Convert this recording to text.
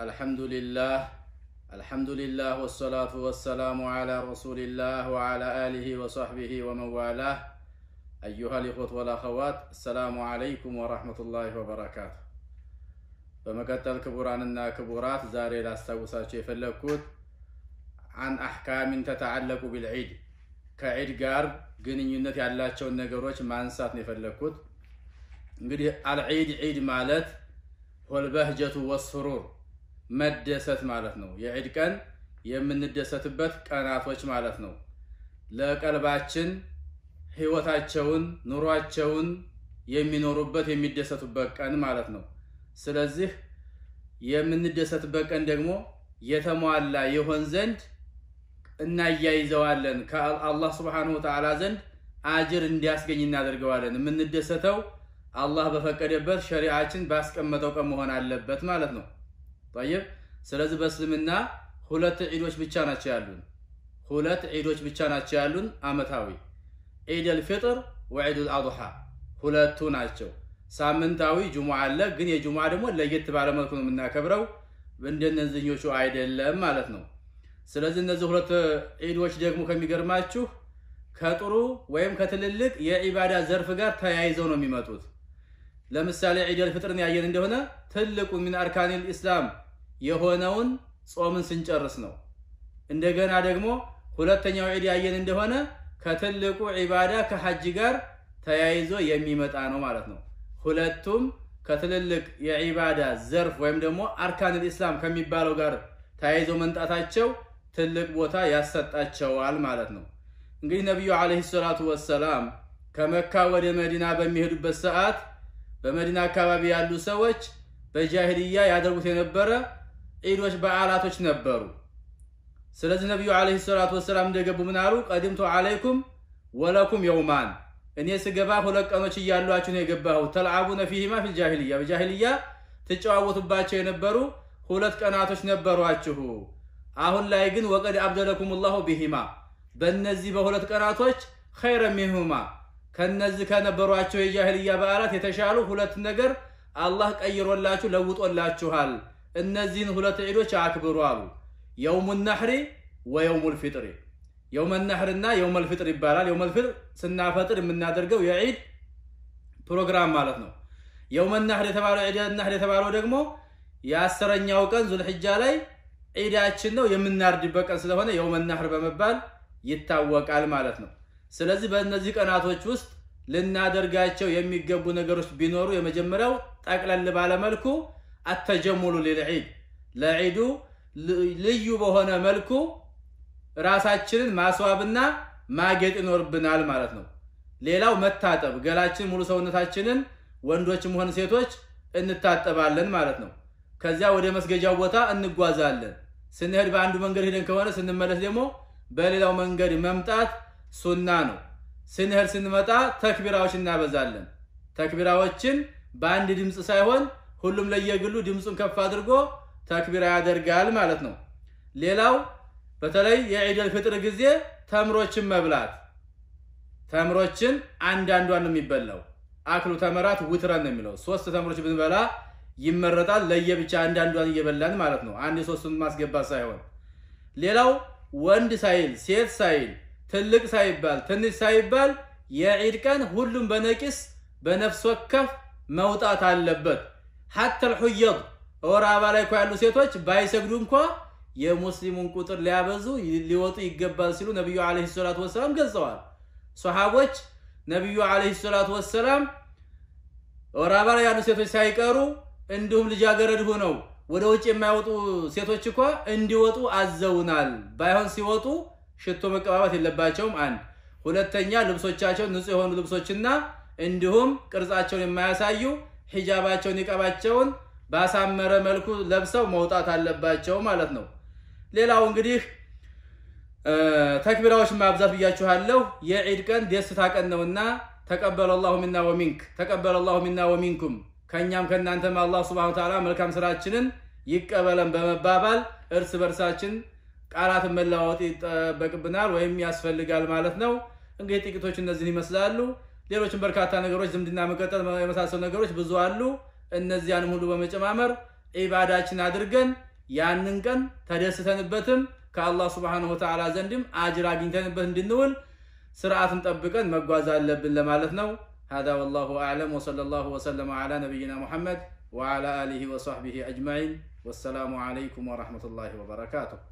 الحمد لله الحمد لله والصلاة والسلام على رسول الله وعلى آله وصحبه ومن والاه أيها الإخوة والأخوات السلام عليكم ورحمة الله وبركاته በመቀጠል ክቡራንና ክቡራት ዛሬ ላስታውሳቸው የፈለግኩት አን አሕካሚን ተተዓለቁ ቢልዒድ ከዒድ ጋር ግንኙነት ያላቸውን ነገሮች ማንሳት ነው የፈለግኩት። እንግዲህ አልዒድ ዒድ ማለት ወልበህጀቱ ወስሩር መደሰት ማለት ነው። የዒድ ቀን የምንደሰትበት ቀናቶች ማለት ነው። ለቀልባችን ህይወታቸውን ኑሯቸውን የሚኖሩበት የሚደሰቱበት ቀን ማለት ነው። ስለዚህ የምንደሰትበት ቀን ደግሞ የተሟላ ይሆን ዘንድ እናያይዘዋለን። ከአላህ ስብሓነሁ ወተዓላ ዘንድ አጅር እንዲያስገኝ እናደርገዋለን። የምንደሰተው አላህ በፈቀደበት ሸሪዓችን ባስቀመጠው ቀን መሆን አለበት ማለት ነው። ጠይብ። ስለዚህ በእስልምና ሁለት ዒዶች ብቻ ናቸው ያሉን። ሁለት ዒዶች ብቻ ናቸው ያሉን አመታዊ ዒደል ፊጥር ወዒዱል አድሓ ሁለቱ ናቸው። ሳምንታዊ ጁሙዓ አለ፣ ግን የጁሙዓ ደግሞ ለየት ባለ መልኩ ነው የምናከብረው። እንደነዚህኞቹ አይደለም ማለት ነው። ስለዚህ እነዚህ ሁለት ዒዶች ደግሞ ከሚገርማችሁ ከጥሩ ወይም ከትልልቅ የዒባዳ ዘርፍ ጋር ተያይዘው ነው የሚመጡት። ለምሳሌ ዒደል ፍጥርን ያየን እንደሆነ ትልቁ ሚን አርካኒል ኢስላም የሆነውን ጾምን ስንጨርስ ነው። እንደገና ደግሞ ሁለተኛው ዒድ ያየን እንደሆነ ከትልቁ ዒባዳ ከሐጅ ጋር ተያይዞ የሚመጣ ነው ማለት ነው። ሁለቱም ከትልልቅ የዒባዳ ዘርፍ ወይም ደግሞ አርካኒል ኢስላም ከሚባለው ጋር ተያይዘው መምጣታቸው ትልቅ ቦታ ያሰጣቸዋል ማለት ነው። እንግዲህ ነቢዩ ዓለይሂ ሰላቱ ወሰላም ከመካ ወደ መዲና በሚሄዱበት ሰዓት በመዲና አካባቢ ያሉ ሰዎች በጃሂልያ ያደርጉት የነበረ ዒዶች፣ በዓላቶች ነበሩ። ስለዚህ ነቢዩ ዓለይሂ ሰላቱ ወሰላም እንደገቡ ምን አሉ? ቀድምቱ ዓለይኩም ወለኩም የውማን እኔ ስገባ ሁለት ቀኖች እያሏችሁ ነው የገባሁ። ተልዓቡነ ፊሂማ ፊል ጃሂልያ በጃሂልያ ትጨዋወቱባቸው የነበሩ ሁለት ቀናቶች ነበሯችሁ። አሁን ላይ ግን ወቀድ አብደለኩም ላሁ ቢሂማ በእነዚህ በሁለት ቀናቶች ኸይረ ሚንሁማ ከነዚህ ከነበሯቸው የጃሂልያ በዓላት የተሻሉ ሁለት ነገር አላህ ቀይሮላችሁ ለውጦላችኋል። እነዚህን ሁለት ዒዶች አክብሩ አሉ። የውሙ ነሕሪ ወየውሙል ፊጥሪ የውመ ነሕርና የውመል ፊጥር ይባላል። የውመል ፊጥር ስናፈጥር የምናደርገው የዒድ ፕሮግራም ማለት ነው። የውመ ነሕር የተባለው ዒድ ነሕር የተባለው ደግሞ የአስረኛው ቀን ዙልሕጃ ላይ ዒዳችን ነው የምናርድበት ቀን ስለሆነ የውመ ነሕር በመባል ይታወቃል ማለት ነው። ስለዚህ በእነዚህ ቀናቶች ውስጥ ልናደርጋቸው የሚገቡ ነገሮች ቢኖሩ የመጀመሪያው ጠቅለል ባለመልኩ አተጀሙሉ ሊልዒድ ለዒዱ ልዩ በሆነ መልኩ ራሳችንን ማስዋብና ማጌጥ ይኖርብናል ማለት ነው። ሌላው መታጠብ፣ ገላችን ሙሉ ሰውነታችንን ወንዶችም ሆነ ሴቶች እንታጠባለን ማለት ነው። ከዚያ ወደ መስገጃው ቦታ እንጓዛለን። ስንሄድ በአንዱ መንገድ ሄደን ከሆነ ስንመለስ ደግሞ በሌላው መንገድ መምጣት ሱና ነው። ስንሄድ ስንመጣ ተክቢራዎች እናበዛለን። ተክቢራዎችን በአንድ ድምፅ ሳይሆን ሁሉም ለየግሉ ድምፁን ከፍ አድርጎ ተክቢራ ያደርጋል ማለት ነው። ሌላው በተለይ የዒደል ፍጥር ጊዜ ተምሮችን መብላት። ተምሮችን አንዳንዷን ነው የሚበላው። አክሉ ተመራት ውትረን ነው የሚለው። ሶስት ተምሮች ብንበላ ይመረጣል። ለየብቻ አንዳንዷን እየበላን ማለት ነው። አንድ ሶስቱን ማስገባት ሳይሆን ሌላው ወንድ ሳይል ሴት ሳይል ትልቅ ሳይባል ትንሽ ሳይባል የዒድ ቀን ሁሉም በነቂስ በነፍስ ወከፍ መውጣት አለበት። ሐተ ልሑየድ ወር አበባ ላይ እኮ ያሉ ሴቶች ባይሰግዱ እንኳ የሙስሊሙን ቁጥር ሊያበዙ ሊወጡ ይገባል ሲሉ ነቢዩ ዓለይሂ ሰላቱ ወሰላም ገልጸዋል። ሰሓቦች ነቢዩ ዓለይሂ ሰላቱ ወሰላም ወር አበባ ላይ ያሉ ሴቶች ሳይቀሩ እንዲሁም ልጃገረድ ሆነው ወደ ውጭ የማይወጡ ሴቶች እኳ እንዲወጡ አዘውናል። ባይሆን ሲወጡ ሽቶ መቀባባት የለባቸውም። አንድ ሁለተኛ ልብሶቻቸውን ንጹህ የሆኑ ልብሶችና እንዲሁም ቅርጻቸውን የማያሳዩ ሒጃባቸውን ኒቃባቸውን ባሳመረ መልኩ ለብሰው መውጣት አለባቸው ማለት ነው። ሌላው እንግዲህ ተክቢራዎች ማብዛት ብያችኋለሁ። የዒድ ቀን ደስታ ቀን ነውና ተቀበለ ላሁ ሚና ወሚንክ ተቀበለ ላሁ ሚና ወሚንኩም ከእኛም ከእናንተም አላህ ሱብሓነሁ ወተዓላ መልካም ስራችንን ይቀበለን በመባባል እርስ በርሳችን ቃላትን መለዋወጥ ይጠበቅብናል ወይም ያስፈልጋል ማለት ነው። እንግዲህ ጥቂቶች እነዚህን ይመስላሉ። ሌሎችም በርካታ ነገሮች ዝምድና መቀጠል የመሳሰሉ ነገሮች ብዙ አሉ። እነዚያንም ሁሉ በመጨማመር ዒባዳችን አድርገን ያንን ቀን ተደስተንበትም ከአላህ ስብሓነሁ ወተዓላ ዘንድም አጅር አግኝተንበት እንድንውል ስርዓትን ጠብቀን መጓዝ አለብን ለማለት ነው። هذا والله أعلم وصلى الله وسلم على نبينا محمد وعلى آله وصحبه أجمعين والسلام عليكم ورحمة الله وبركاته